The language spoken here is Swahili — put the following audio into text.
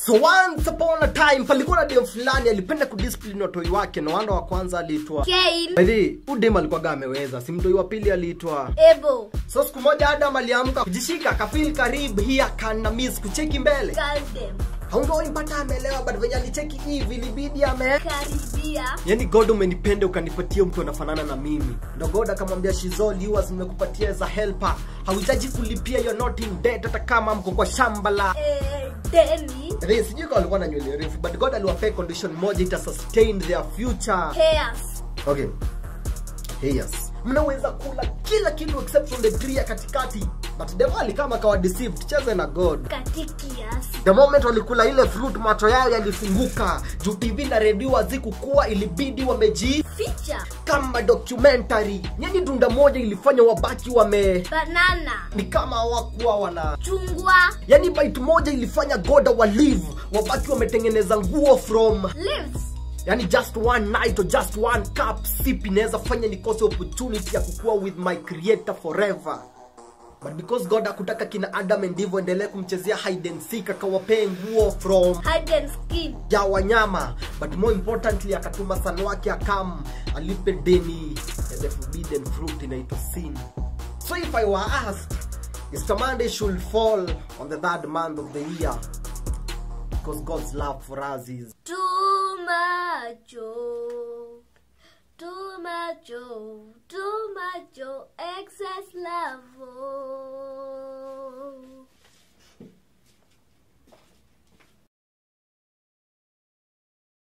so once upon a time palikuwa na dem fulani alipenda kudiscipline watoi wake na wanda wa kwanza aliitwa Cain, Baidhi, huyu dem alikuwaga ameweza si mtoi wa pili aliitwa Abel, so siku moja adam aliamka kujishika kafil karibu hii akana miss kucheki mbele Galdem, haungoimpata amelewa but venye alicheki hivi ilibidi ame Karibia, yani god umenipenda ukanipatia mtu anafanana na mimi ndo god akamwambia shizol yours nimekupatia za helper hauhitaji kulipia you're not in debt hata kama mko kwa shamba la eh, Deni, Hey, sijui kama walikuwa na nywele refu but god aliwapea condition moja ita sustain their future Chaos, okay hey, yes mnaweza kula kila kitu except from the tree ya katikati but devali kama kawa deceived cheze na god Katikias, the moment walikula ile fruit macho yao yalifunguka juu tv na redio hazikukuwa ilibidi wameji Feature, kama documentary yani dunda moja ilifanya wabaki wame Banana, ni kama hawakuwa wana Chungwa, yani bite moja ilifanya goda wa live wabaki wametengeneza nguo from Lives, yani just one night or just one cup sip inaweza fanya nikose opportunity ya kukua with my creator forever but because god akutaka kina adam and eve endelee kumchezea hide and seek akawapee nguo from Hide and Skin, ya wanyama but more importantly akatuma san wake akam alipe deni ya the forbidden fruit inaitwa sin so if i were asked Easter Monday should fall on the third month of the year because god's love for us is Too much, oh. too much, oh. too much, oh. excess love. Oh.